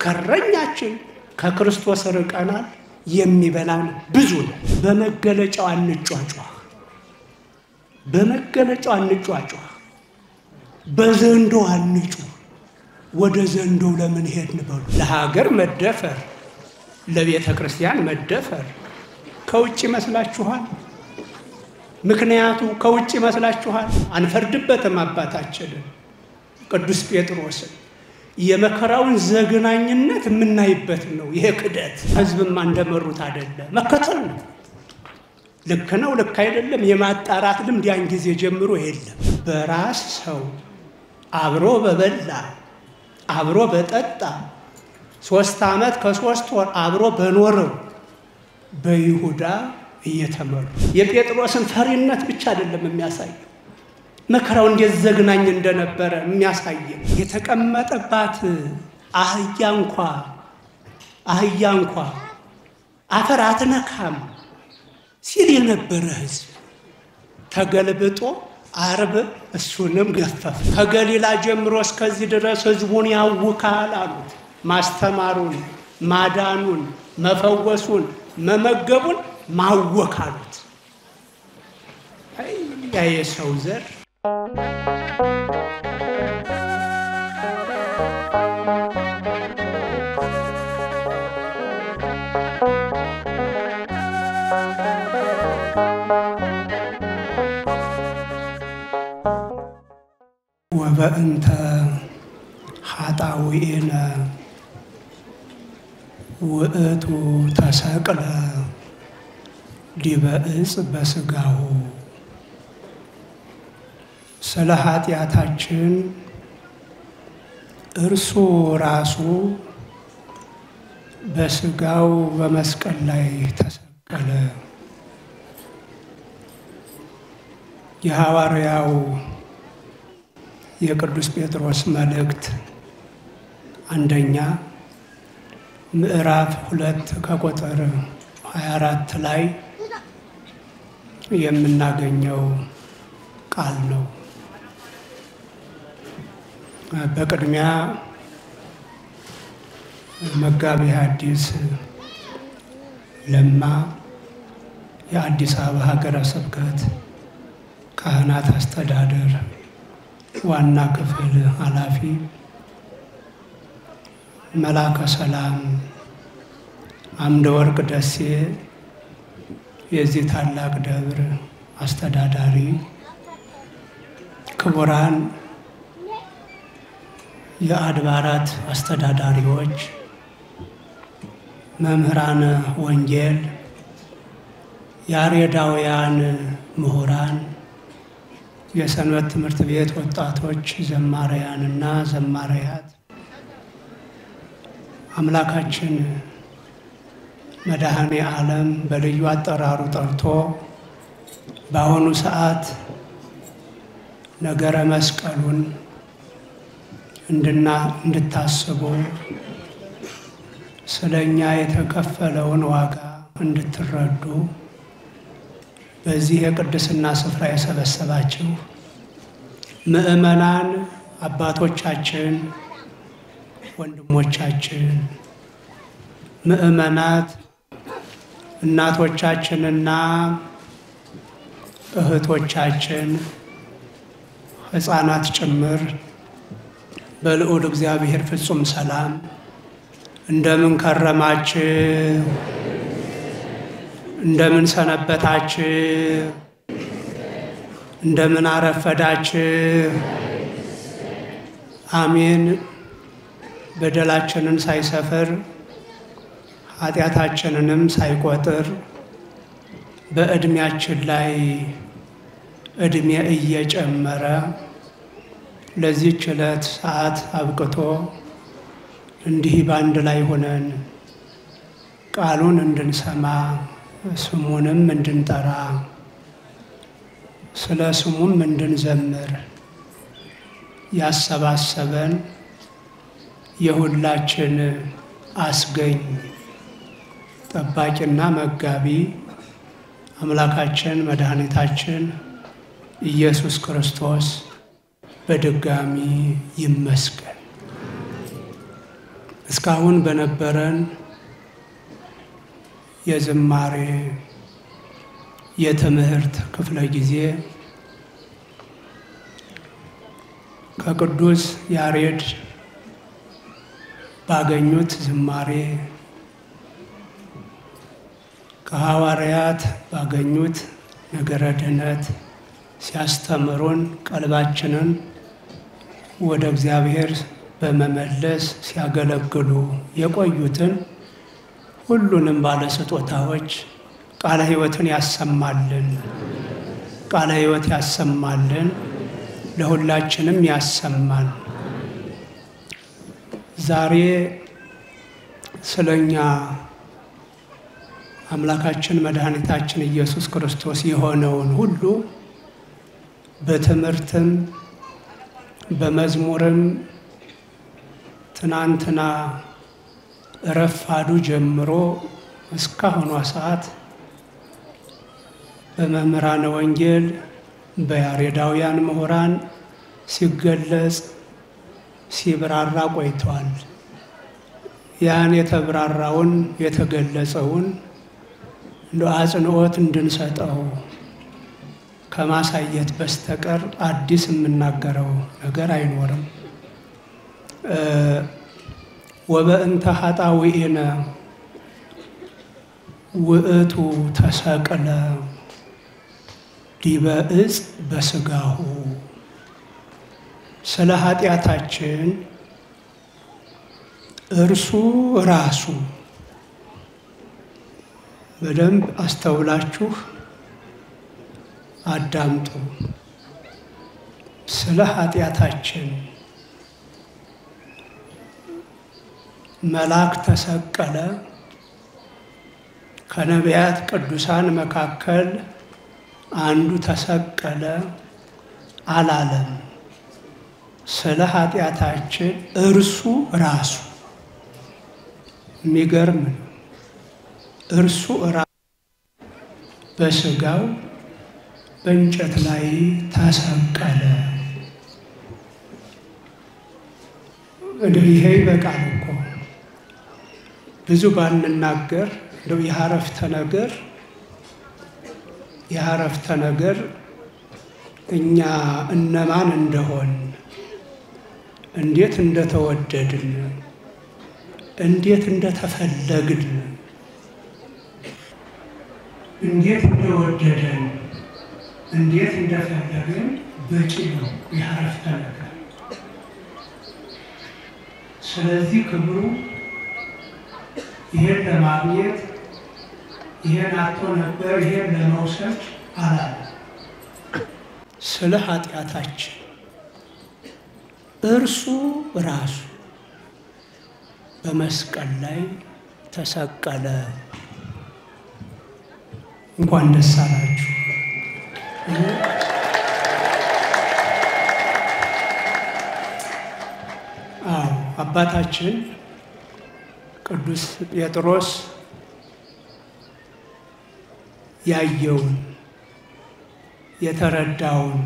ከእረኛችን ከክርስቶስ ርቀናል። የሚበላን ብዙ ነው። በመገለጫው አንጯጯህ፣ በመገለጫው አንጯጯህ፣ በዘንዶ አንጩ። ወደ ዘንዶ ለምን ሄድን በሉ። ለሀገር መደፈር፣ ለቤተ ክርስቲያን መደፈር ከውጭ ይመስላችኋል? ምክንያቱ ከውጭ ይመስላችኋል? አንፈርድበትም። አባታችንን ቅዱስ ጴጥሮስን የመከራውን ዘግናኝነት የምናይበት ነው። ይሄ ክደት ህዝብማ እንደመሩት አይደለም፣ መከተል ነው። ልክ ነው፣ ልክ አይደለም የማጣራት ልምድ ያን ጊዜ ጀምሮ የለም። በራስ ሰው አብሮ በበላ አብሮ በጠጣ ሶስት ዓመት ከሶስት ወር አብሮ በኖረው በይሁዳ እየተመሩ የጴጥሮስን ፈሪነት ብቻ አይደለም የሚያሳየው መከራው እንዴት ዘግናኝ እንደነበረ የሚያሳየን የተቀመጠባት አህያ እንኳ አህያ እንኳ አፈር አትነካም ሲል የነበረ ህዝብ ተገልብጦ አርብ እሱንም ገፈፍ። ከገሊላ ጀምሮ እስከዚህ ድረስ ህዝቡን ያውካል አሉት። ማስተማሩን፣ ማዳኑን፣ መፈወሱን፣ መመገቡን ማወክ አሉት። ያ የሰው ዘር ወበእንተ ኃጣውኢነ ውእቱ ተሰቅለ ዲበ ዕፅ በሥጋሁ ስለ ኃጢአታችን እርሱ ራሱ በሥጋው በመስቀል ላይ ተሰቀለ። የሐዋርያው የቅዱስ ጴጥሮስ መልእክት አንደኛ ምዕራፍ ሁለት ከቁጥር 24 ላይ የምናገኘው ቃል ነው። በቅድሚያ መጋቢ ሐዲስ ለማ የአዲስ አበባ ሀገረ ስብከት ካህናት አስተዳደር ዋና ክፍል ኃላፊ መላከ ሰላም አምደ ወርቅ ደሴ የዚህ ታላቅ ደብር አስተዳዳሪ፣ ክቡራን የአድባራት አስተዳዳሪዎች፣ መምህራን ወንጌል፣ ያሬዳውያን ምሁራን የሰንበት ትምህርት ቤት ወጣቶች ዘማሪያንና ዘማሪያት አምላካችን መድኃኔ ዓለም በልዩ አጠራሩ ጠርቶ በአሁኑ ሰዓት ነገረ መስቀሉን እንድና እንድታስቡ ስለ እኛ የተከፈለውን ዋጋ እንድትረዱ በዚህ የቅድስና ስፍራ የሰበሰባችሁ ምዕመናን አባቶቻችን፣ ወንድሞቻችን፣ ምዕመናት እናቶቻችንና እህቶቻችን ሕፃናት ጭምር በልዑል እግዚአብሔር ፍጹም ሰላም እንደምን ከረማችሁ? እንደምን ሰነበታችሁ? እንደምን አረፈዳችሁ? አሜን። በደላችንን ሳይሰፍር ኃጢአታችንንም ሳይቆጥር በዕድሜያችን ላይ ዕድሜ እየጨመረ ለዚህች ዕለት ሰዓት አብቅቶ እንዲህ በአንድ ላይ ሆነን ቃሉን እንድንሰማ ስሙንም እንድንጠራ ስለ ስሙም እንድንዘምር ያሰባሰበን የሁላችን አስገኝ ጠባቂና መጋቢ አምላካችን መድኃኒታችን ኢየሱስ ክርስቶስ በድጋሚ ይመስገን። እስካሁን በነበረን የዝማሬ የትምህርት ክፍለ ጊዜ ከቅዱስ ያሬድ ባገኙት ዝማሬ ከሐዋርያት ባገኙት ነገረ ድኅነት ሲያስተምሩን ቀልባችንን ወደ እግዚአብሔር በመመለስ ሲያገለግሉ የቆዩትን ሁሉንም ባለስጦታዎች ቃለ ሕይወትን ያሰማልን፣ ቃለ ሕይወት ያሰማልን፣ ለሁላችንም ያሰማን። ዛሬ ስለኛ አምላካችን መድኃኒታችን ኢየሱስ ክርስቶስ የሆነውን ሁሉ በትምህርትም በመዝሙርም ትናንትና ረፋዱ ጀምሮ እስካሁኗ ሰዓት በመምህራነ ወንጌል በያሬዳውያን ምሁራን ሲገለጽ ሲብራራ ቆይተዋል። ያን የተብራራውን የተገለጸውን እንደ አጽንዖት እንድንሰጠው ከማሳየት በስተቀር አዲስ የምናገረው ነገር አይኖርም። ወበእንተ ኃጣውኢነ ውእቱ ተሰቅለ ዲበ ዕፅ በሥጋሁ ስለ ኃጢአታችን እርሱ ራሱ በደንብ አስተውላችሁ አዳምጡ። ስለ ኃጢአታችን መልአክ ተሰቀለ። ከነቢያት ቅዱሳን መካከል አንዱ ተሰቀለ አላለም። ስለ ኃጢአታችን እርሱ ራሱ የሚገርም ነው። እርሱ ራሱ በሥጋው በእንጨት ላይ ተሰቀለ። እንደው ይሄ ይበቃል እኮ ብዙ ባንናገር፣ እንደው የሐረፍተ ነገር የሐረፍተ ነገር እኛ እነማን እንደሆን እንዴት እንደተወደድን እንዴት እንደተፈለግን እንዴት እንደወደደን እንዴት እንደፈለግን በቂ ነው የሐረፍተ ነገር። ስለዚህ ክብሩ ይሄን ለማግኘት ይሄን አቶ ነበር ይሄን ለመውሰድ አላለ። ስለ ኃጢአታችን እርሱ ራሱ በመስቀል ላይ ተሰቀለ። እንኳን ደስ አላችሁ። አዎ አባታችን ቅዱስ ጴጥሮስ ያየውን የተረዳውን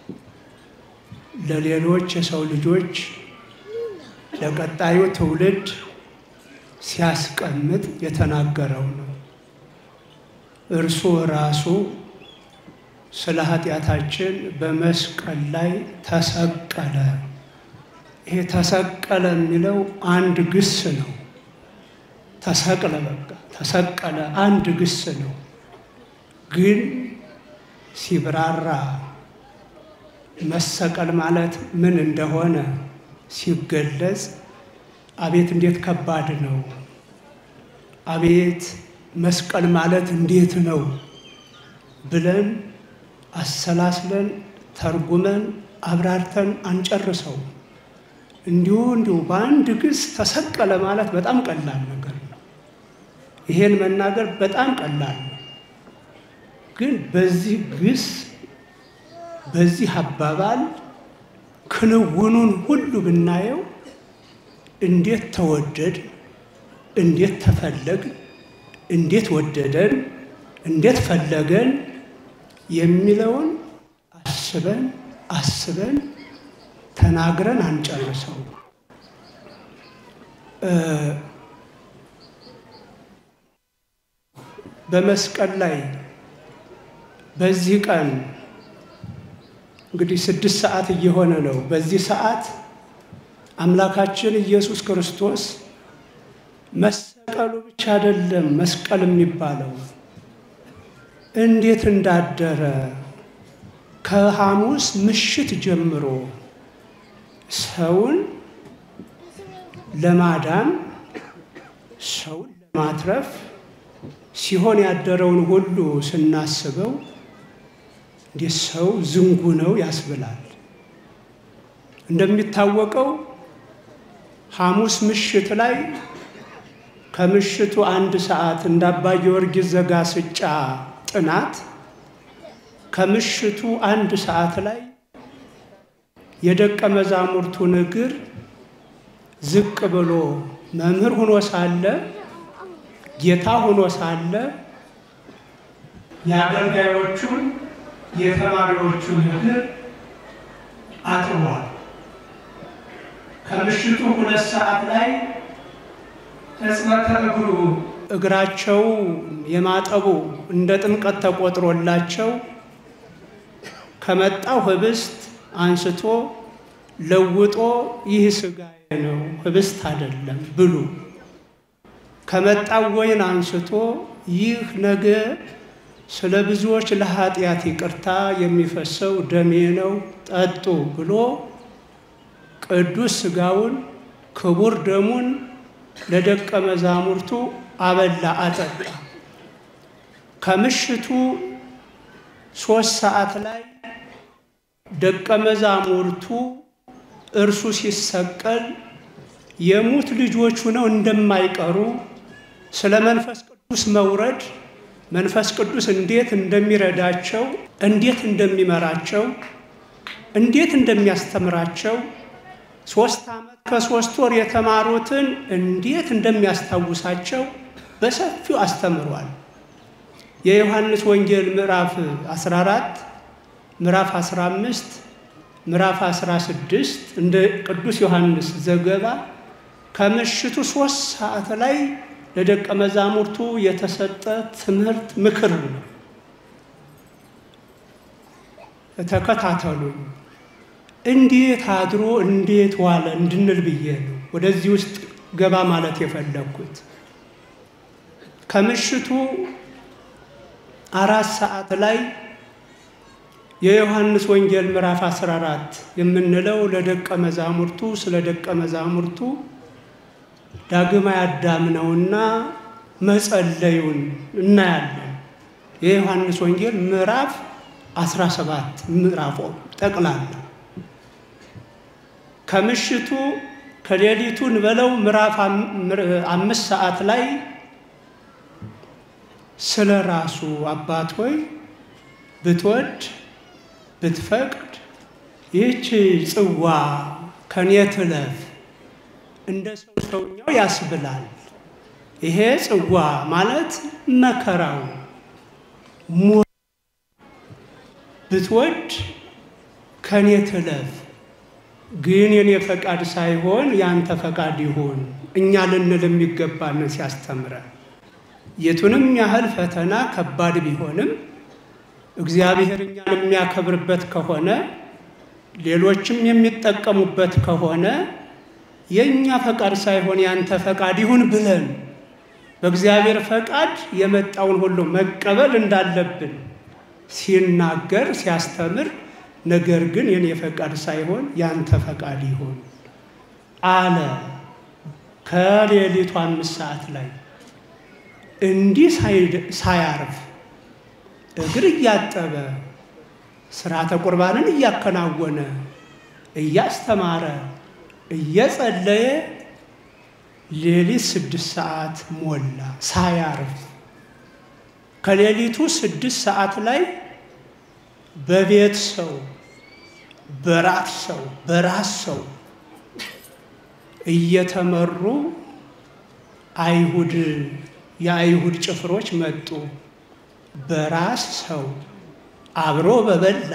ለሌሎች የሰው ልጆች ለቀጣዩ ትውልድ ሲያስቀምጥ የተናገረው ነው። እርሱ ራሱ ስለ ኃጢአታችን በመስቀል ላይ ተሰቀለ። ይሄ ተሰቀለ የሚለው አንድ ግስ ነው። ተሰቅለ በቃ ተሰቀለ አንድ ግስ ነው። ግን ሲብራራ መሰቀል ማለት ምን እንደሆነ ሲገለጽ አቤት እንዴት ከባድ ነው! አቤት መስቀል ማለት እንዴት ነው ብለን አሰላስለን ተርጉመን አብራርተን አንጨርሰው። እንዲሁ እንዲሁ በአንድ ግስ ተሰቀለ ማለት በጣም ቀላል ነገር ነው። ይሄን መናገር በጣም ቀላል ነው። ግን በዚህ ግስ በዚህ አባባል ክንውኑን ሁሉ ብናየው እንዴት ተወደድ፣ እንዴት ተፈለግ፣ እንዴት ወደደን፣ እንዴት ፈለገን የሚለውን አስበን አስበን ተናግረን አንጨርሰው። በመስቀል ላይ በዚህ ቀን እንግዲህ ስድስት ሰዓት እየሆነ ነው። በዚህ ሰዓት አምላካችን ኢየሱስ ክርስቶስ መሰቀሉ ብቻ አይደለም መስቀል የሚባለው እንዴት እንዳደረ ከሐሙስ ምሽት ጀምሮ ሰውን ለማዳን ሰውን ለማትረፍ ሲሆን ያደረውን ሁሉ ስናስበው እንዴት ሰው ዝንጉ ነው ያስብላል። እንደሚታወቀው ሐሙስ ምሽት ላይ ከምሽቱ አንድ ሰዓት እንደ አባ ጊዮርጊስ ዘጋስጫ ጥናት ከምሽቱ አንድ ሰዓት ላይ የደቀ መዛሙርቱን እግር ዝቅ ብሎ መምህር ሆኖ ሳለ ጌታ ሆኖ ሳለ የአገልጋዮቹን የተማሪዎቹን እግር አጥቧል። ከምሽቱ ሁለት ሰዓት ላይ ሕጽበተ እግሩ እግራቸው የማጠቡ እንደ ጥምቀት ተቆጥሮላቸው ከመጣው ህብስት አንስቶ ለውጦ ይህ ሥጋዬ ነው ህብስት አይደለም ብሉ፣ ከመጣው ወይን አንስቶ ይህ ነገ ስለ ብዙዎች ለኃጢአት ይቅርታ የሚፈሰው ደሜ ነው ጠጡ ብሎ ቅዱስ ሥጋውን ክቡር ደሙን ለደቀ መዛሙርቱ አበላ አጠጣ። ከምሽቱ ሦስት ሰዓት ላይ ደቀ መዛሙርቱ እርሱ ሲሰቀል የሙት ልጆች ሆነው እንደማይቀሩ ስለ መንፈስ ቅዱስ መውረድ መንፈስ ቅዱስ እንዴት እንደሚረዳቸው፣ እንዴት እንደሚመራቸው፣ እንዴት እንደሚያስተምራቸው ሶስት ዓመት ከሶስት ወር የተማሩትን እንዴት እንደሚያስታውሳቸው በሰፊው አስተምሯል። የዮሐንስ ወንጌል ምዕራፍ 14 ምዕራፍ 15 ምዕራፍ 16 እንደ ቅዱስ ዮሐንስ ዘገባ ከምሽቱ ሶስት ሰዓት ላይ ለደቀ መዛሙርቱ የተሰጠ ትምህርት ምክር ነው። ተከታተሉኝ። እንዴት አድሮ እንዴት ዋለ እንድንል ብዬ ነው ወደዚህ ውስጥ ገባ ማለት የፈለግኩት። ከምሽቱ አራት ሰዓት ላይ የዮሐንስ ወንጌል ምዕራፍ 14 የምንለው ለደቀ መዛሙርቱ ስለ ደቀ መዛሙርቱ ዳግማይ አዳም ነውና መጸለዩን እናያለን። የዮሐንስ ወንጌል ምዕራፍ 17 ምዕራፎ ጠቅላላ ከምሽቱ ከሌሊቱ እንበለው ምዕራፍ አምስት ሰዓት ላይ ስለ ራሱ አባት ሆይ ብትወድ ብትፈቅድ ይህች ጽዋ ከኔ ትለፍ እንደ ሰው ሰውኛው ያስብላል። ይሄ ጽዋ ማለት መከራው ሞ ብትወድ ከኔ ትለፍ ግን የኔ ፈቃድ ሳይሆን ያንተ ፈቃድ ይሁን እኛ ልንል የሚገባንን ሲያስተምረን የቱንም ያህል ፈተና ከባድ ቢሆንም እግዚአብሔር እኛን የሚያከብርበት ከሆነ ሌሎችም የሚጠቀሙበት ከሆነ የእኛ ፈቃድ ሳይሆን ያንተ ፈቃድ ይሁን ብለን በእግዚአብሔር ፈቃድ የመጣውን ሁሉ መቀበል እንዳለብን ሲናገር ሲያስተምር ነገር ግን የኔ ፈቃድ ሳይሆን ያንተ ፈቃድ ይሁን አለ። ከሌሊቱ አምስት ሰዓት ላይ እንዲህ ሳያርፍ እግር እያጠበ ስርዓተ ቁርባንን እያከናወነ እያስተማረ እየጸለየ ሌሊት ስድስት ሰዓት ሞላ ሳያርፍ። ከሌሊቱ ስድስት ሰዓት ላይ በቤት ሰው በራት ሰው በራስ ሰው እየተመሩ አይሁድ የአይሁድ ጭፍሮች መጡ። በራስ ሰው አብሮ በበላ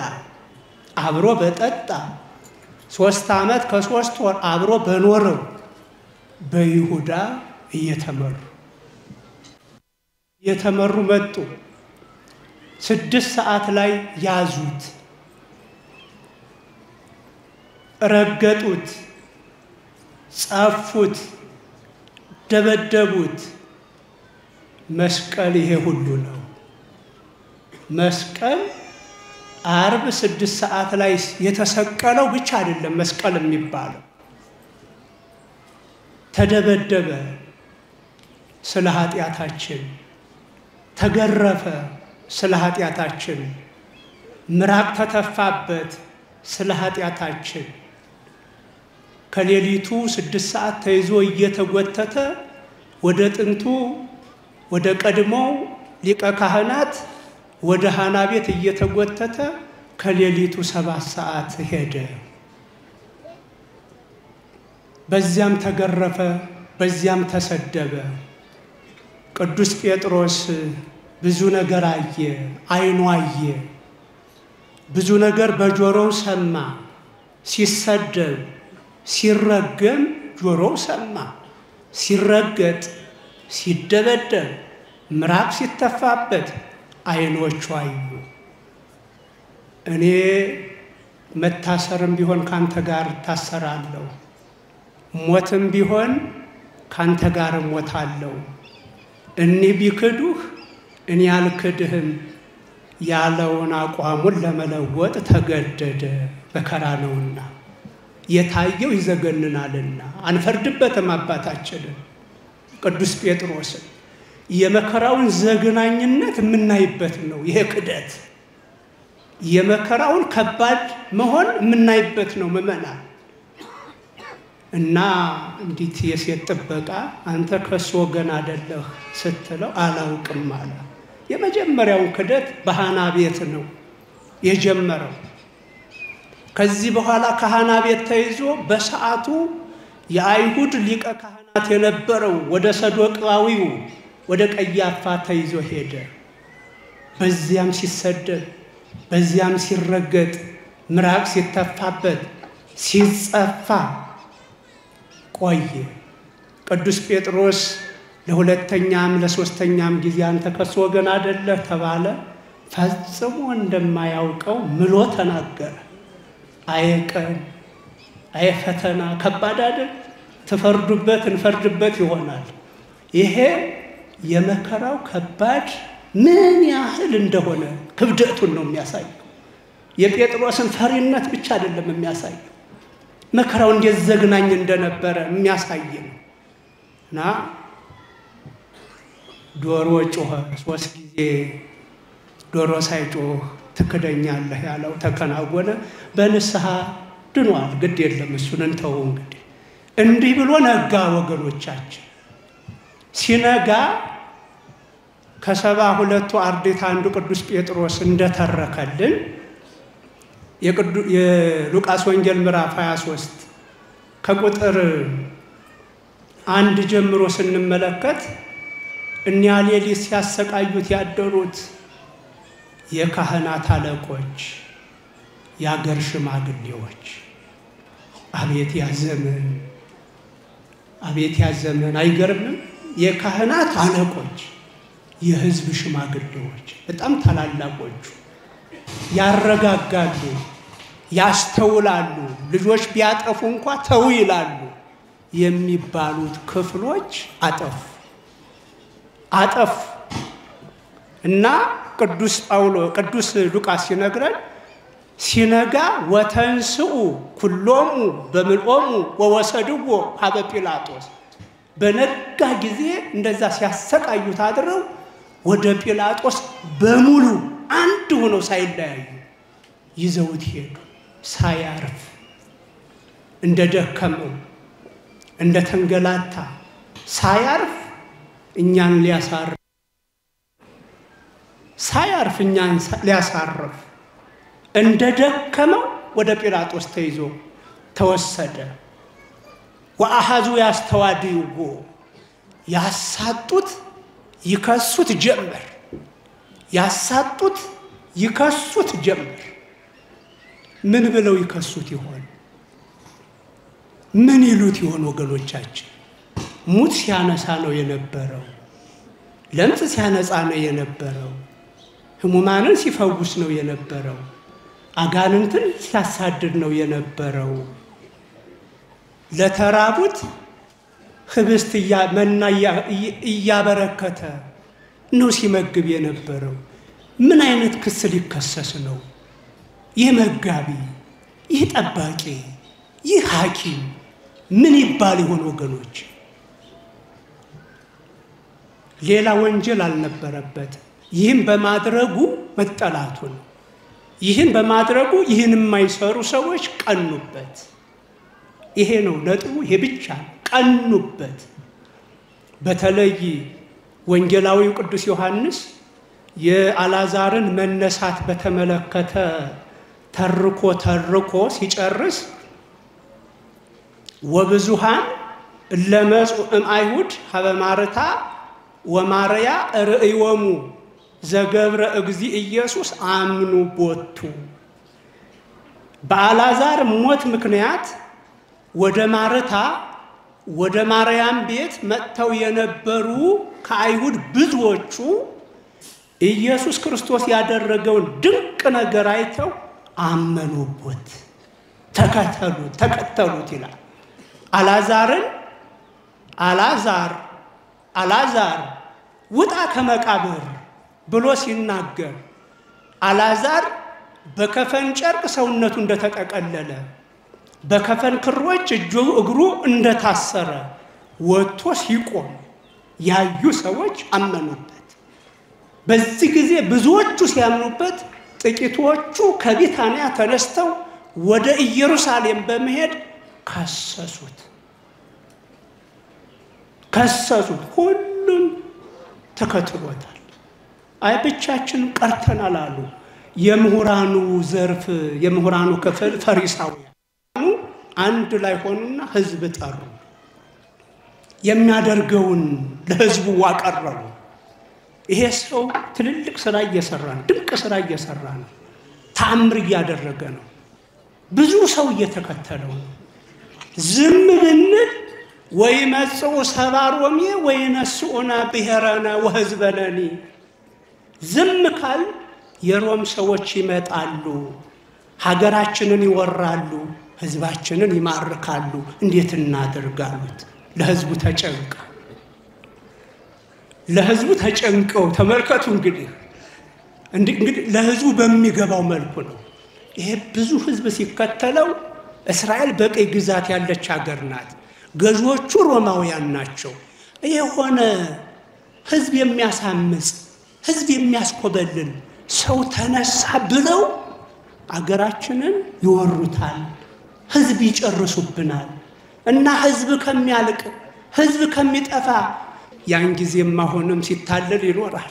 አብሮ በጠጣ ሶስት ዓመት ከሶስት ወር አብሮ በኖረው በይሁዳ እየተመሩ እየተመሩ መጡ። ስድስት ሰዓት ላይ ያዙት፣ ረገጡት፣ ጸፉት፣ ደበደቡት። መስቀል ይሄ ሁሉ ነው። መስቀል አርብ ስድስት ሰዓት ላይ የተሰቀለው ብቻ አይደለም መስቀል የሚባለው ተደበደበ ስለ ኃጢአታችን፣ ተገረፈ ስለ ኃጢአታችን፣ ምራቅ ተተፋበት ስለ ኃጢአታችን። ከሌሊቱ ስድስት ሰዓት ተይዞ እየተጎተተ ወደ ጥንቱ ወደ ቀድሞው ሊቀ ካህናት ወደ ሃና ቤት እየተጎተተ ከሌሊቱ ሰባት ሰዓት ሄደ። በዚያም ተገረፈ፣ በዚያም ተሰደበ። ቅዱስ ጴጥሮስ ብዙ ነገር አየ፣ ዓይኑ አየ። ብዙ ነገር በጆሮው ሰማ። ሲሰደብ፣ ሲረገም ጆሮው ሰማ። ሲረገጥ፣ ሲደበደብ፣ ምራቅ ሲተፋበት ዓይኖቹ አዩ። እኔ መታሰርም ቢሆን ካንተ ጋር እታሰራለሁ፣ ሞትም ቢሆን ካንተ ጋር እሞታለሁ። እኒህ ቢክዱህ እኔ አልክድህም ያለውን አቋሙን ለመለወጥ ተገደደ። መከራ ነውና የታየው ይዘገንናልና አንፈርድበትም። አባታችንን ቅዱስ ጴጥሮስን የመከራውን ዘግናኝነት የምናይበት ነው። ይሄ ክደት የመከራውን ከባድ መሆን የምናይበት ነው። ምእመናን እና እንዲት የሴት ጥበቃ አንተ ከሱ ወገን አደለህ ስትለው አላውቅም አለ። የመጀመሪያውን ክደት በሃና ቤት ነው የጀመረው። ከዚህ በኋላ ከሃና ቤት ተይዞ በሰዓቱ የአይሁድ ሊቀ ካህናት የነበረው ወደ ሰዶቃዊው ወደ ቀያፋ ተይዞ ሄደ። በዚያም ሲሰደብ፣ በዚያም ሲረገጥ፣ ምራቅ ሲተፋበት፣ ሲጸፋ ቆየ። ቅዱስ ጴጥሮስ ለሁለተኛም ለሶስተኛም ጊዜ አንተ ከሱ ወገን አደለህ ተባለ። ፈጽሞ እንደማያውቀው ምሎ ተናገረ። አየቀን አየ ፈተና ከባድ አይደል? ትፈርዱበት እንፈርድበት ይሆናል። ይሄ የመከራው ከባድ ምን ያህል እንደሆነ ክብደቱን ነው የሚያሳየው። የጴጥሮስን ፈሪነት ብቻ አይደለም የሚያሳየው፣ መከራው እንዴት ዘግናኝ እንደነበረ የሚያሳይ ነው እና ዶሮ ጮኸ ሶስት ጊዜ ዶሮ ሳይጮህ ትክደኛለህ ያለው ተከናወነ። በንስሐ ድኗል። ግድ የለም እሱን እንተው። እንግዲህ እንዲህ ብሎ ነጋ። ወገኖቻችን ሲነጋ ከሰባ ሁለቱ አርድእት አንዱ ቅዱስ ጴጥሮስ እንደተረከልን የሉቃስ ወንጌል ምዕራፍ 23 ከቁጥር አንድ ጀምሮ ስንመለከት እኒያ ሌሊት ሲያሰቃዩት ያደሩት የካህናት አለቆች፣ የአገር ሽማግሌዎች አቤት ያዘመን አቤት ያዘመን አይገርምም? የካህናት አለቆች፣ የሕዝብ ሽማግሌዎች በጣም ታላላቆቹ ያረጋጋሉ፣ ያስተውላሉ፣ ልጆች ቢያጠፉ እንኳ ተው ይላሉ የሚባሉት ክፍሎች አጠፉ አጠፉ እና ቅዱስ ጳውሎ ቅዱስ ሉቃስ ሲነግረን ሲነጋ ወተንስኡ ኩሎሙ በምልኦሙ ወወሰድዎ ሀበ ጲላጦስ በነጋ ጊዜ እንደዛ ሲያሰቃዩት አድረው ወደ ጲላጦስ በሙሉ አንድ ሆነው ሳይለያዩ ይዘውት ሄዱ። ሳያርፍ እንደ ደከመው እንደ ተንገላታ ሳያርፍ እኛን ሊያሳርፍ ሳያርፍ እኛን ሊያሳርፍ እንደ ደከመው ወደ ጲላጦስ ተይዞ ተወሰደ። ወአሃዙ ያስተዋድይዎ ያሳጡት ይከሱት ጀመር። ያሳጡት ይከሱት ጀመር። ምን ብለው ይከሱት ይሆን? ምን ይሉት ይሆን? ወገኖቻችን ሙት ሲያነሳ ነው የነበረው። ለምጽ ሲያነጻ ነው የነበረው። ሕሙማንን ሲፈውስ ነው የነበረው። አጋንንትን ሲያሳድድ ነው የነበረው። ለተራቡት ህብስት መና እያበረከተ ነው ሲመግብ የነበረው። ምን አይነት ክስ ሊከሰስ ነው? ይህ መጋቢ፣ ይህ ጠባቂ፣ ይህ ሐኪም ምን ይባል ይሆን ወገኖች? ሌላ ወንጀል አልነበረበት። ይህን በማድረጉ መጠላቱ ነው። ይህን በማድረጉ ይህን የማይሰሩ ሰዎች ቀኑበት። ይሄ ነው ነጥቡ። ይሄ ብቻ ቀኑበት። በተለይ ወንጌላዊው ቅዱስ ዮሐንስ የአልዓዛርን መነሳት በተመለከተ ተርኮ ተርኮ ሲጨርስ ወብዙሃን እለመጹ እምአይሁድ ሀበ ማርታ ወማርያ ርእዮሙ ዘገብረ እግዚ ኢየሱስ አምኑ ቦቱ። በአልዓዛር ሞት ምክንያት ወደ ማርታ ወደ ማርያም ቤት መጥተው የነበሩ ከአይሁድ ብዙዎቹ ኢየሱስ ክርስቶስ ያደረገውን ድንቅ ነገር አይተው አመኑበት፣ ተከተሉት ተከተሉት ይላል። አልዓዛርን አልዓዛር አልዓዛር ውጣ ከመቃብር ብሎ ሲናገር አልዓዛር በከፈን ጨርቅ ሰውነቱ እንደተጠቀለለ በከፈን ክሮች እጁ እግሩ እንደታሰረ ወጥቶ ሲቆም ያዩ ሰዎች አመኑበት። በዚህ ጊዜ ብዙዎቹ ሲያምኑበት፣ ጥቂቶቹ ከቢታንያ ተነስተው ወደ ኢየሩሳሌም በመሄድ ከሰሱት ከሰሱት። ሁሉም ተከትሎታል። አይ ብቻችን ቀርተናል አሉ። የምሁራኑ ዘርፍ የምሁራኑ ክፍል ፈሪሳውያን አንድ ላይ ሆኑና ሕዝብ ጠሩ። የሚያደርገውን ለሕዝቡ አቀረቡ። ይሄ ሰው ትልልቅ ስራ እየሰራ ነው። ድንቅ ስራ እየሰራ ነው። ተአምር እያደረገ ነው። ብዙ ሰው እየተከተለው ነው። ዝም ብንል ወይ መጽኡ ሰባ ሮሜ ወይ ነስኡና ብሔረነ ወሕዝበነኒ ዝም ካል የሮም ሰዎች ይመጣሉ፣ ሀገራችንን ይወራሉ፣ ህዝባችንን ይማርካሉ። እንዴት እናደርጋሉት? ለህዝቡ ተጨንቀ ለህዝቡ ተጨንቀው ተመልከቱ። እንግዲህ እንግዲህ ለህዝቡ በሚገባው መልኩ ነው። ይሄ ብዙ ህዝብ ሲከተለው እስራኤል በቀይ ግዛት ያለች ሀገር ናት። ገዢዎቹ ሮማውያን ናቸው። የሆነ ህዝብ የሚያሳምፅ ህዝብ የሚያስኮበልን ሰው ተነሳ ብለው አገራችንን ይወሩታል፣ ህዝብ ይጨርሱብናል እና ህዝብ ከሚያልቅ ህዝብ ከሚጠፋ ያን ጊዜም አሁንም ሲታለል ይኖራል፣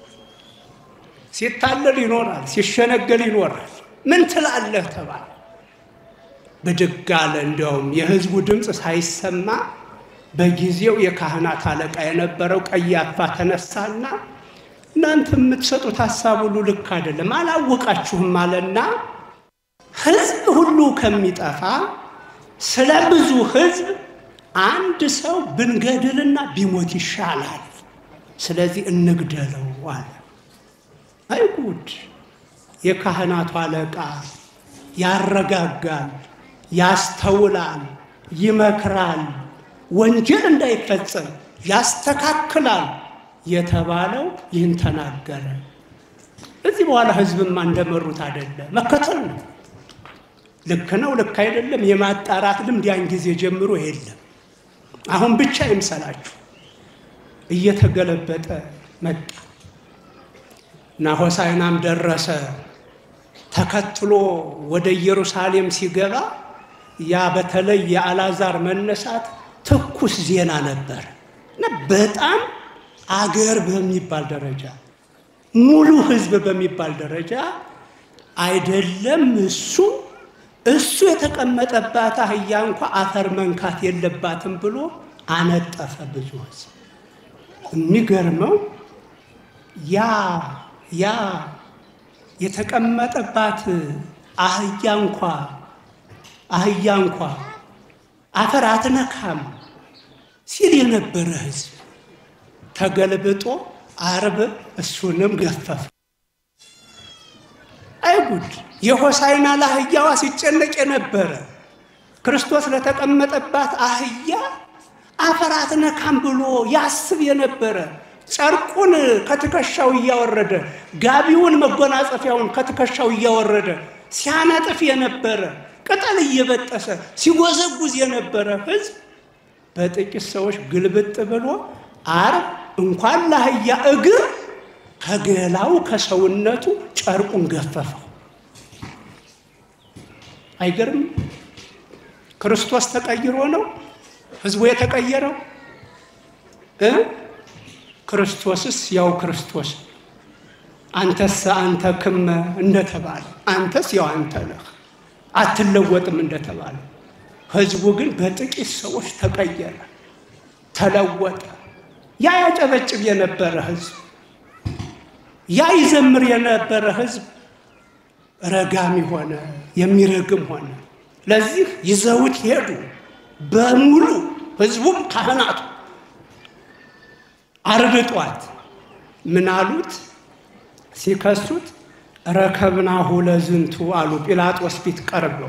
ሲታለል ይኖራል፣ ሲሸነገል ይኖራል። ምን ትላለህ ተባለ። ብድግ አለ። እንዲያውም የህዝቡ ድምፅ ሳይሰማ በጊዜው የካህናት አለቃ የነበረው ቀያፋ ተነሳና እናንተ የምትሰጡት ሀሳብ ሁሉ ልክ አይደለም፣ አላወቃችሁም አለና ህዝብ ሁሉ ከሚጠፋ ስለ ብዙ ህዝብ አንድ ሰው ብንገድልና ቢሞት ይሻላል። ስለዚህ እንግደለው አለ። አይ ጉድ! የካህናቱ አለቃ ያረጋጋል፣ ያስተውላል፣ ይመክራል፣ ወንጀል እንዳይፈጸም ያስተካክላል የተባለው ይህን ተናገረ። እዚህ በኋላ ህዝብማ እንደመሩት አይደለም፣ መከተል ነው። ልክ ነው፣ ልክ አይደለም የማጣራት ልምድ ያን ጊዜ ጀምሮ የለም። አሁን ብቻ ይምሰላችሁ እየተገለበጠ መጣ እና ሆሳዕናም ደረሰ። ተከትሎ ወደ ኢየሩሳሌም ሲገባ ያ በተለይ የአልዓዛር መነሳት ትኩስ ዜና ነበር እና በጣም አገር በሚባል ደረጃ ሙሉ ህዝብ በሚባል ደረጃ አይደለም እሱ እሱ የተቀመጠባት አህያ እንኳ አፈር መንካት የለባትም ብሎ አነጠፈ ብዙ ህዝብ። የሚገርመው ያ ያ የተቀመጠባት አህያ እንኳ አህያ እንኳ አፈር አትነካም ሲል የነበረ ህዝብ ተገልብጦ አርብ እሱንም ገፈፈ። አይጉድ! የሆሳይና ለአህያዋ ሲጨነቅ የነበረ ክርስቶስ ለተቀመጠባት አህያ አፈራት ነካም ብሎ ያስብ የነበረ ጨርቁን ከትከሻው እያወረደ ጋቢውን መጎናጸፊያውን ከትከሻው እያወረደ ሲያነጥፍ የነበረ ቅጠል እየበጠሰ ሲጎዘጉዝ የነበረ ህዝብ በጥቂት ሰዎች ግልብጥ ብሎ አርብ እንኳን ለአህያ እግር ከገላው ከሰውነቱ ጨርቁን ገፈፈው። አይገርም? ክርስቶስ ተቀይሮ ነው ህዝቡ የተቀየረው እ ክርስቶስስ ያው ክርስቶስ አንተስ አንተ ክመ እንደተባለ አንተስ ያው አንተ ነህ አትለወጥም እንደተባለ ህዝቡ ግን በጥቂት ሰዎች ተቀየረ፣ ተለወጠ። ያ ያጨበጭብ የነበረ ህዝብ፣ ያ ይዘምር የነበረ ህዝብ ረጋሚ ሆነ፣ የሚረግም ሆነ። ለዚህ ይዘውት ሄዱ በሙሉ ህዝቡም ካህናቱ ዓርብ ጧት ምን አሉት? ሲከሱት ረከብናሁ ለዝንቱ አሉ። ጲላጦስ ፊት ቀርበው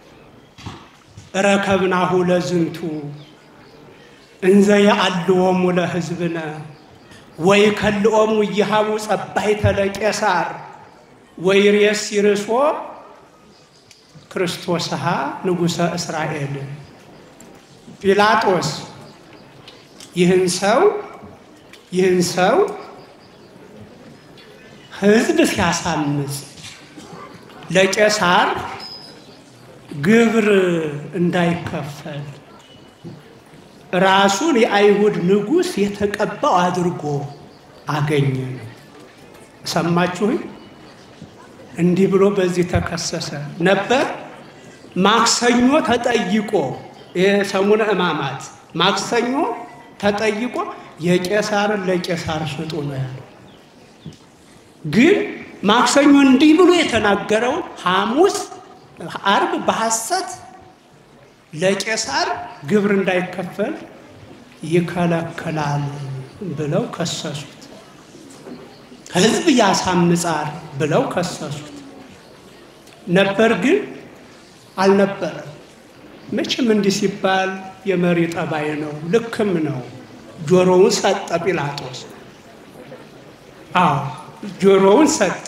ረከብናሁ ለዝንቱ እንዘ የአልዎሙ ለህዝብነ ወይ ከልኦሙ እየሃቡ ጸባይተ ለቄሳር ወይ ሬስ ይርሶ ክርስቶስሃ ንጉሠ እስራኤል ጲላጦስ ይህን ሰው ይህን ሰው ህዝብ ሲያሳምፅ ለቄሳር ግብር እንዳይከፈል ራሱን የአይሁድ ንጉሥ የተቀባው አድርጎ አገኘ ነው። ሰማችሁኝ? እንዲህ ብሎ በዚህ ተከሰሰ ነበር። ማክሰኞ ተጠይቆ የሰሙነ ሕማማት ማክሰኞ ተጠይቆ የቄሳርን ለቄሳር ስጡ ነው ያለው። ግን ማክሰኞ እንዲህ ብሎ የተናገረውን ሐሙስ፣ አርብ በሐሰት ለቄሳር ግብር እንዳይከፈል ይከለክላል ብለው ከሰሱት። ህዝብ ያሳምጻል ብለው ከሰሱት ነበር። ግን አልነበረም። መቼም እንዲህ ሲባል የመሪ ጠባይ ነው፣ ልክም ነው። ጆሮውን ሰጠ ጲላጦስ። አዎ ጆሮውን ሰጠ።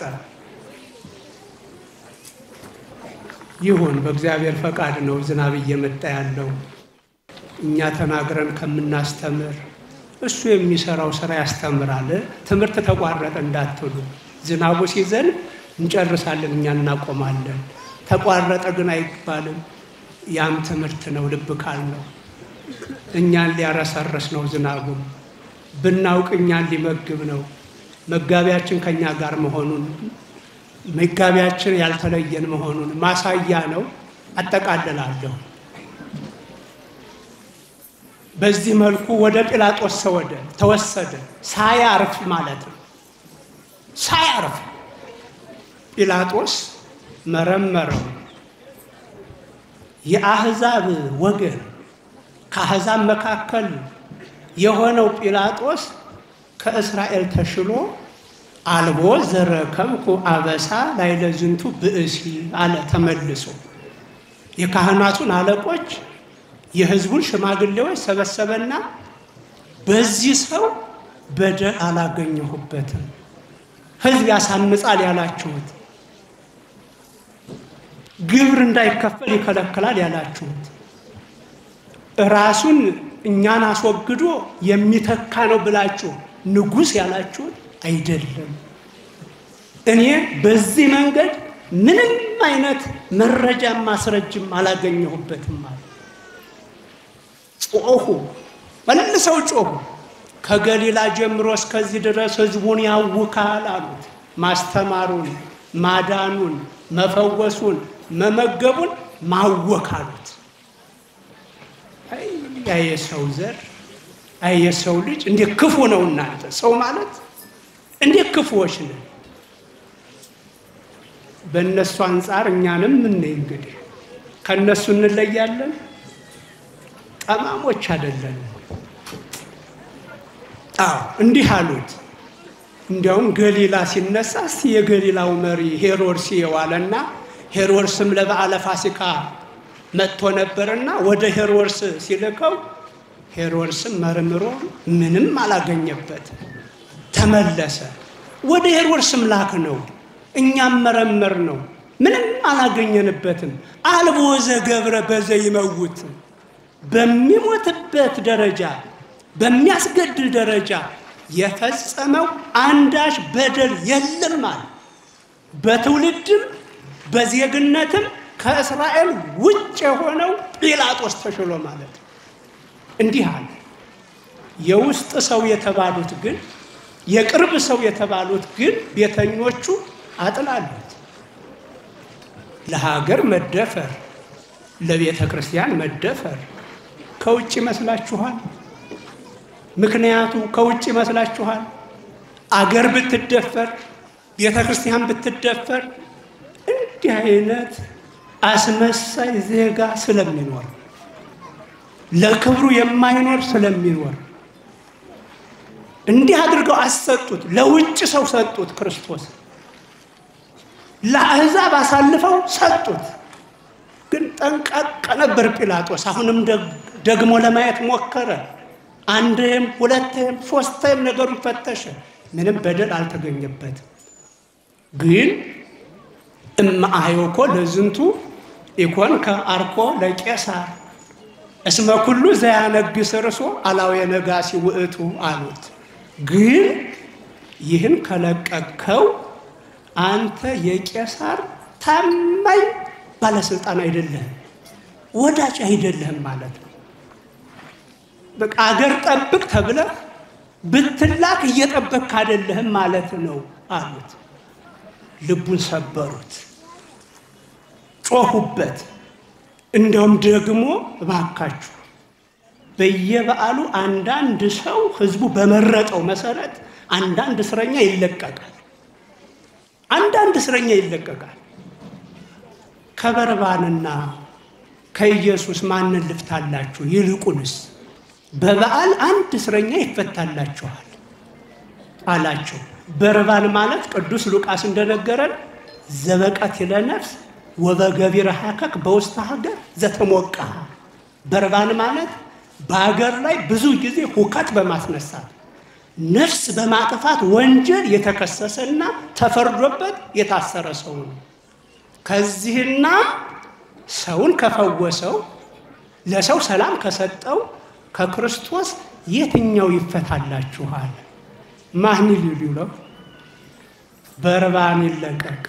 ይሁን በእግዚአብሔር ፈቃድ ነው ዝናብ እየመጣ ያለው። እኛ ተናግረን ከምናስተምር እሱ የሚሰራው ስራ ያስተምራል። ትምህርት ተቋረጠ እንዳትሉ፣ ዝናቡ ሲዘንብ እንጨርሳለን፣ እኛ እናቆማለን። ተቋረጠ ግን አይባልም። ያም ትምህርት ነው። ልብ ካል ነው እኛን ሊያረሰርስ ነው ዝናቡ። ብናውቅ እኛን ሊመግብ ነው። መጋቢያችን ከኛ ጋር መሆኑን መጋቢያችን ያልተለየን መሆኑን ማሳያ ነው። አጠቃልላለሁ። በዚህ መልኩ ወደ ጲላጦስ ሰወደ ተወሰደ። ሳያርፍ ማለት ነው። ሳያርፍ ጲላጦስ መረመረው። የአሕዛብ ወገን ከአሕዛብ መካከል የሆነው ጲላጦስ ከእስራኤል ተሽሎ አልቦ ዘረከብኩ አበሳ ላዕለ ዝንቱ ብእሲ አለ ተመልሶ። የካህናቱን አለቆች የሕዝቡን ሽማግሌዎች ሰበሰበና በዚህ ሰው በደል አላገኘሁበትም፣ ሕዝብ ያሳምጻል ያላችሁት፣ ግብር እንዳይከፈል ይከለክላል ያላችሁት፣ ራሱን እኛን አስወግዶ የሚተካ ነው ብላችሁ ንጉሥ ያላችሁት አይደለም። እኔ በዚህ መንገድ ምንም አይነት መረጃም ማስረጅም አላገኘሁበትም ማለት ጮኹ፣ መልሰው ጮኹ። ከገሊላ ጀምሮ እስከዚህ ድረስ ሕዝቡን ያውካል አሉት። ማስተማሩን፣ ማዳኑን፣ መፈወሱን፣ መመገቡን ማወክ አሉት። ያ የሰው ዘር አይ የሰው ልጅ እንዴት ክፉ ነው! እናንተ ሰው ማለት እንዴት ክፉዎች ነን! በእነሱ አንጻር እኛንም ምን እንግዲህ ከእነሱ እንለያለን። ጠማሞች አይደለንም። አዎ እንዲህ አሉት። እንዲያውም ገሊላ ሲነሳ እስቲ የገሊላው መሪ ሄሮድስ የዋለና ሄሮድስም ለበዓለ ፋሲካ መጥቶ ነበርና ወደ ሄሮድስ ሲልከው ሄሮድስም መርምሮ ምንም አላገኘበት ተመለሰ። ወደ ሄሮድስም ላክ ነው እኛም መረመር ነው ምንም አላገኘንበትም። አልቦ ዘገብረ በዘ ይመውት በሚሞትበት ደረጃ በሚያስገድል ደረጃ የፈጸመው አንዳች በደል የለም አለ። በትውልድም በዜግነትም ከእስራኤል ውጭ የሆነው ጲላጦስ ተሽሎ ማለት ነው። እንዲህ አለ። የውስጥ ሰው የተባሉት ግን የቅርብ ሰው የተባሉት ግን ቤተኞቹ አጥላሉት። ለሀገር መደፈር፣ ለቤተ ክርስቲያን መደፈር ከውጭ ይመስላችኋል? ምክንያቱ ከውጭ ይመስላችኋል? አገር ብትደፈር፣ ቤተ ክርስቲያን ብትደፈር እንዲህ አይነት አስመሳይ ዜጋ ስለሚኖር ለክብሩ የማይኖር ስለሚኖር እንዲህ አድርገው አሰጡት። ለውጭ ሰው ሰጡት። ክርስቶስ ለአሕዛብ አሳልፈው ሰጡት። ግን ጠንቀቅ ነበር ጲላጦስ። አሁንም ደግሞ ለማየት ሞከረ። አንድም ሁለትም ሶስትም ነገሩን ፈተሸ። ምንም በደል አልተገኘበትም። ግን እማአዮኮ ለዝንቱ ኢኮንከ አርኮ ለቄሳር እስመ ኩሉ ዘያነግስ ርሶ አላዊ ነጋሲ ውእቱ አሉት። ግን ይህን ከለቀቅከው አንተ የቄሳር ታማኝ ባለስልጣን አይደለህም፣ ወዳጅ አይደለህም ማለት ነው። በቃ አገር ጠብቅ ተብለህ ብትላክ እየጠበቅክ አይደለህም ማለት ነው አሉት። ልቡን ሰበሩት፣ ጮሁበት። እንደውም ደግሞ እባካችሁ በየበዓሉ አንዳንድ ሰው ህዝቡ በመረጠው መሰረት አንዳንድ እስረኛ ይለቀቃል። አንዳንድ እስረኛ ይለቀቃል። ከበርባንና ከኢየሱስ ማንን ልፍታላችሁ? ይልቁንስ በበዓል አንድ እስረኛ ይፈታላችኋል አላቸው። በርባን ማለት ቅዱስ ሉቃስ እንደነገረን ዘበቀት ለነፍስ ወበገቢረ ሀከክ በውስተ ሀገር ዘተሞቃ በርባን ማለት በሀገር ላይ ብዙ ጊዜ ሁከት በማስነሳት ነፍስ በማጥፋት ወንጀል የተከሰሰና ተፈርዶበት የታሰረ ሰው ነው። ከዚህና ሰውን ከፈወሰው ለሰው ሰላም ከሰጠው ከክርስቶስ የትኛው ይፈታላችኋል? ማን ሊሉ ነው? በርባን ይለቀቅ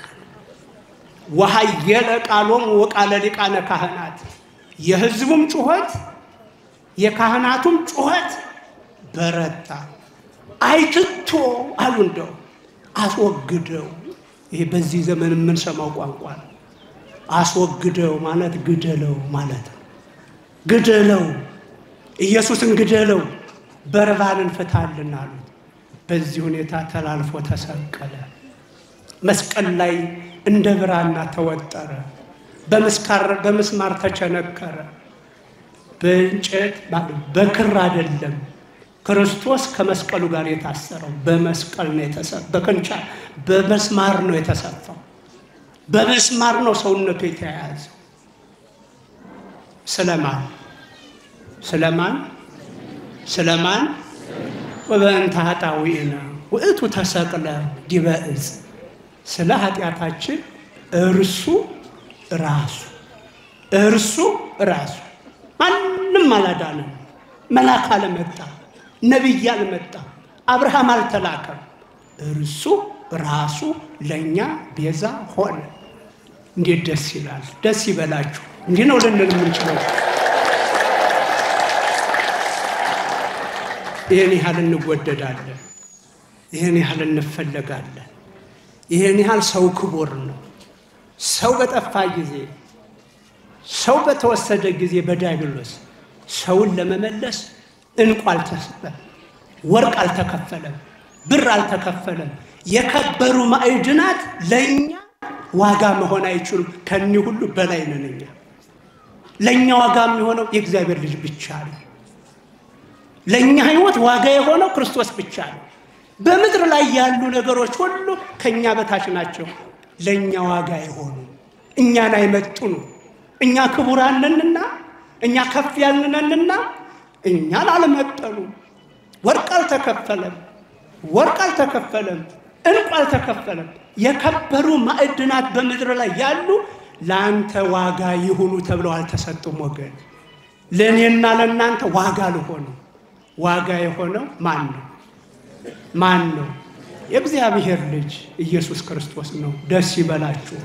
ወሀየለ ቃሎም ወቃለ ሊቃነ ካህናት የህዝቡም ጩኸት የካህናቱም ጩኸት በረታ። አይትቶ አሉ እንደው አስወግደው። ይሄ በዚህ ዘመን የምንሰማው ቋንቋ ነው። አስወግደው ማለት ግደለው ማለት ነው። ግደለው፣ ኢየሱስን ግደለው፣ በርባንን ፍታልን አሉት። በዚህ ሁኔታ ተላልፎ ተሰቀለ። መስቀል ላይ እንደ ብራና ተወጠረ። በምስማር ተቸነከረ። በእንጨት በክር አይደለም። ክርስቶስ ከመስቀሉ ጋር የታሰረው በመስቀል ነው የተሰፋው። በክንቻ በመስማር ነው የተሰፋው። በመስማር ነው ሰውነቱ የተያያዘው። ስለማን ስለማን ስለማን ወበእንተ ኃጣውኢነ ውእቱ ተሰቅለ ዲበ ዕፅ ስለ ኃጢአታችን እርሱ ራሱ እርሱ ራሱ ማንም አላዳነም። መልአክ አልመጣ፣ ነቢይ አልመጣ፣ አብርሃም አልተላከም። እርሱ ራሱ ለእኛ ቤዛ ሆነ። እንዴት ደስ ይላል! ደስ ይበላችሁ። እንዲህ ነው ልንል የምንችለው። ይህን ያህል እንወደዳለን። ይህን ያህል እንፈለጋለን። ይህን ያህል ሰው ክቡር ነው። ሰው በጠፋ ጊዜ ሰው በተወሰደ ጊዜ በዲያብሎስ ሰውን ለመመለስ እንቁ አልተሰጠም፣ ወርቅ አልተከፈለም፣ ብር አልተከፈለም። የከበሩ ማዕድናት ለእኛ ዋጋ መሆን አይችሉም። ከኒህ ሁሉ በላይ ነን እኛ። ለእኛ ዋጋ የሚሆነው የእግዚአብሔር ልጅ ብቻ ነው። ለእኛ ሕይወት ዋጋ የሆነው ክርስቶስ ብቻ ነው። በምድር ላይ ያሉ ነገሮች ሁሉ ከእኛ በታች ናቸው። ለእኛ ዋጋ የሆኑ እኛን አይመጡኑ። እኛ ክቡራንንና እኛ ከፍ ያልንነንና እኛን አልመጠኑ። ወርቅ አልተከፈለም፣ ወርቅ አልተከፈለም፣ እንቁ አልተከፈለም። የከበሩ ማዕድናት በምድር ላይ ያሉ ለአንተ ዋጋ ይሁኑ ተብለው አልተሰጡም። ወገን ለእኔና ለእናንተ ዋጋ ልሆኑ ዋጋ የሆነው ማን ነው? ማን ነው? የእግዚአብሔር ልጅ ኢየሱስ ክርስቶስ ነው። ደስ ይበላችሁ።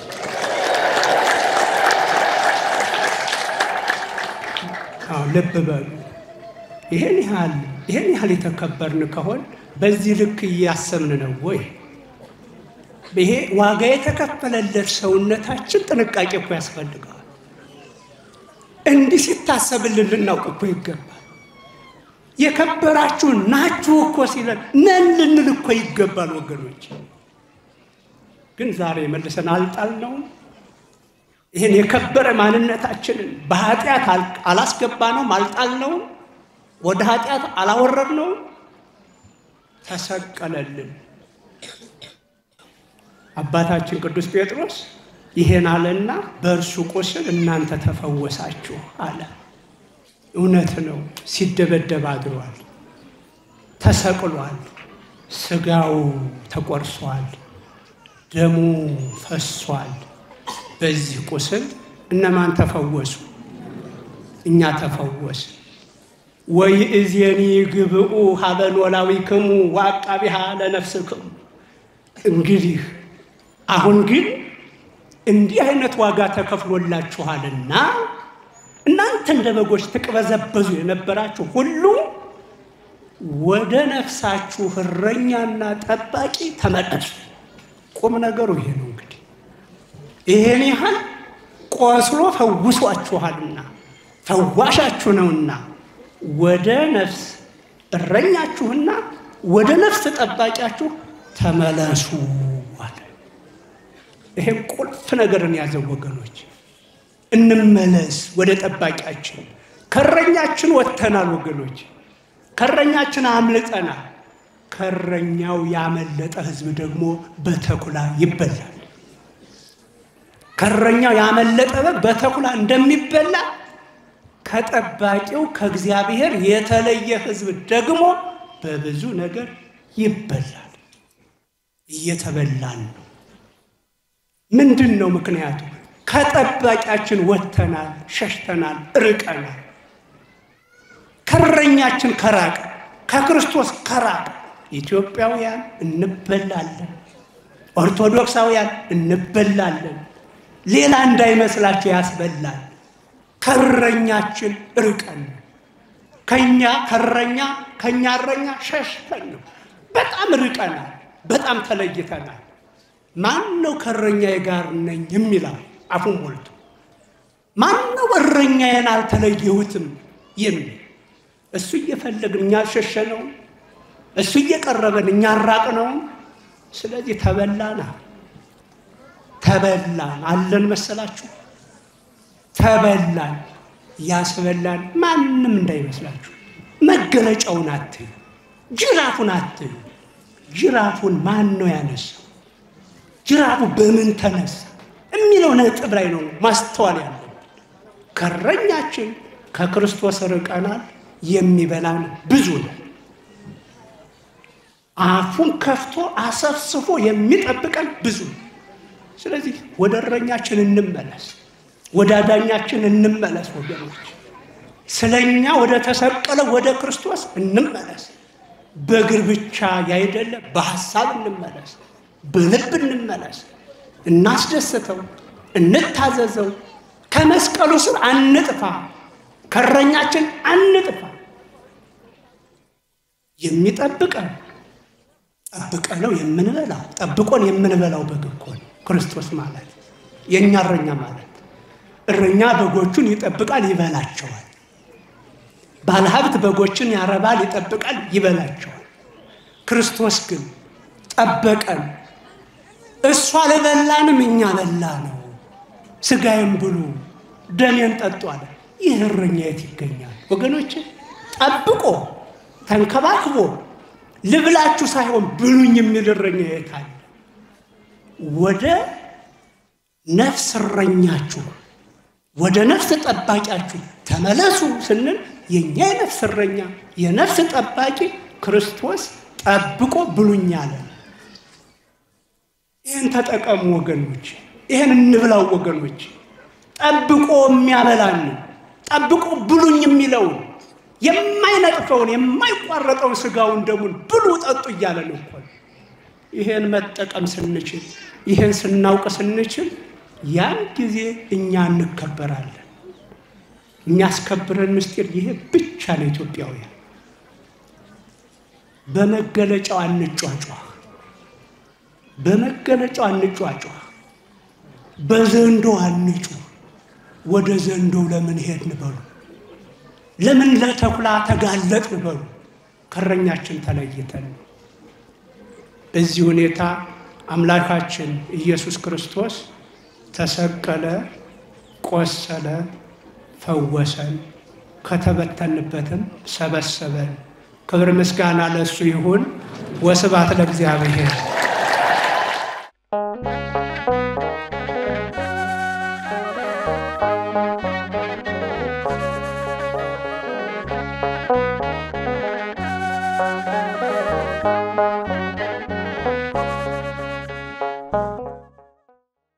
አዎ ልብ በሉ። ይሄን ያህል ይሄን ያህል የተከበርን ከሆን በዚህ ልክ እያሰብን ነው ወይ? ይሄ ዋጋ የተከፈለለት ሰውነታችን ጥንቃቄ እኮ ያስፈልገዋል። እንዲህ ሲታሰብልን ልናውቅ እኮ ይገባል። የከበራችሁ ናችሁ እኮ ሲለን ነን ልንል እኮ ይገባል ወገኖች። ግን ዛሬ መልሰን አልጣልነውም። ይህን የከበረ ማንነታችንን በኃጢአት አላስገባነውም፣ አልጣልነውም፣ ወደ ኃጢአት አላወረድነውም። ተሰቀለልን። አባታችን ቅዱስ ጴጥሮስ ይሄን አለና በእርሱ ቁስል እናንተ ተፈወሳችሁ አለ። እውነት ነው። ሲደበደብ አድሯል፣ ተሰቅሏል፣ ስጋው ተቆርሷል፣ ደሙ ፈሷል። በዚህ ቁስል እነማን ተፈወሱ? እኛ ተፈወስ። ወይ እዜኒ ግብኡ ሀበ ኖላዊክሙ ወአቃቢሃ ለነፍስክሙ። እንግዲህ አሁን ግን እንዲህ አይነት ዋጋ ተከፍሎላችኋልና እናንተ እንደ በጎች ትቅበዘበዙ የነበራችሁ ሁሉ ወደ ነፍሳችሁ እረኛና ጠባቂ ተመለሱ። ቁም ነገሩ ይሄ ነው። እንግዲህ ይሄን ያህል ቆስሎ ፈውሷችኋልና ፈዋሻችሁ ነውና ወደ ነፍስ እረኛችሁና ወደ ነፍስ ጠባቂያችሁ ተመለሱ አለ። ይሄም ቁልፍ ነገርን ያዘው ወገኖች። እንመለስ ወደ ጠባቂያችን። ከእረኛችን ወጥተናል ወገኖች፣ ከእረኛችን አምልጠናል። ከእረኛው ያመለጠ ሕዝብ ደግሞ በተኩላ ይበላል። ከእረኛው ያመለጠ በግ በተኩላ እንደሚበላ ከጠባቂው ከእግዚአብሔር የተለየ ሕዝብ ደግሞ በብዙ ነገር ይበላል። እየተበላን ነው። ምንድን ነው ምክንያቱ? ከጠባቂያችን ወጥተናል፣ ሸሽተናል፣ ርቀናል። ከእረኛችን ከራቀ ከክርስቶስ ከራቀ ኢትዮጵያውያን እንበላለን፣ ኦርቶዶክሳውያን እንበላለን። ሌላ እንዳይመስላቸው ያስበላል። ከእረኛችን ርቀን ከኛ ከእረኛ ከኛ እረኛ ሸሽተን ነው። በጣም ርቀናል፣ በጣም ተለይተናል። ማን ነው ከእረኛዬ ጋር ነኝ የሚለው አፉን ሞልቶ? ማን ነው እረኛዬን አልተለየሁትም የሚል? እሱ እየፈለግን እኛ ሸሸነው፣ እሱ እየቀረበን እኛ ራቅነው። ስለዚህ ተበላና ተበላን አለን መሰላችሁ? ተበላን። ያስበላን ማንም እንዳይመስላችሁ። መገለጫውን አትዩ፣ ጅራፉን አትዩ። ጅራፉን ማን ነው ያነሳው? ጅራፉ በምን ተነሳ የሚለው ነጥብ ላይ ነው ማስተዋል ያለብን። ከእረኛችን ከክርስቶስ ርቀናል። የሚበላን ብዙ ነው። አፉን ከፍቶ አሰፍስፎ የሚጠብቀን ብዙ ነው። ስለዚህ ወደ እረኛችን እንመለስ፣ ወደ አዳኛችን እንመለስ። ወገኖች ስለኛ ወደ ተሰቀለ ወደ ክርስቶስ እንመለስ። በእግር ብቻ ያይደለ በሐሳብ እንመለስ፣ በልብ እንመለስ። እናስደስተው፣ እንታዘዘው። ከመስቀሉ ስር አንጥፋ፣ ከእረኛችን አንጥፋ። የሚጠብቀን ጠብቀ ነው የምንበላው ጠብቆን የምንበላው በግ እኮ ነው ክርስቶስ ማለት የእኛ እረኛ ማለት። እረኛ በጎቹን ይጠብቃል፣ ይበላቸዋል። ባለሀብት በጎችን ያረባል፣ ይጠብቃል፣ ይበላቸዋል። ክርስቶስ ግን ጠበቀን። እሱ አልበላንም፣ እኛ በላ ነው። ስጋዬን ብሉ ደሜን ጠጡ አለ። ይህ እረኛ የት ይገኛል ወገኖች? ጠብቆ ተንከባክቦ ልብላችሁ ሳይሆን ብሉኝ የሚል እረኛ የት አለ? ወደ ነፍስ እረኛችሁ ወደ ነፍስ ጠባቂያችሁ ተመለሱ ስንል የእኛ የነፍስ እረኛ የነፍስ ጠባቂ ክርስቶስ ጠብቆ ብሉኝ አለ። ይህን ተጠቀሙ ወገኖች፣ ይህን እንብላው ወገኖች። ጠብቆ የሚያበላን ጠብቆ ብሉኝ የሚለውን የማይነጥፈውን የማይቋረጠውን ስጋውን ደሙን ብሉ ጠጡ እያለን እኮ ይሄን መጠቀም ስንችል ይሄን ስናውቅ ስንችል ያን ጊዜ እኛ እንከበራለን። የሚያስከብረን ምስጢር ይሄ ብቻ ነው። ኢትዮጵያውያን በመገለጫው አንጯጯህ፣ በመገለጫው አንጯጯህ፣ በዘንዶ አንጩ። ወደ ዘንዶው ለምን ሄድን በሉ፣ ለምን ለተኩላ ተጋለጥን በሉ። ከእረኛችን ተለይተን በዚህ ሁኔታ አምላካችን ኢየሱስ ክርስቶስ ተሰቀለ፣ ቆሰለ፣ ፈወሰን፣ ከተበተንበትም ሰበሰበን። ክብር ምስጋና ለእሱ ይሁን። ወስብሐት ለእግዚአብሔር።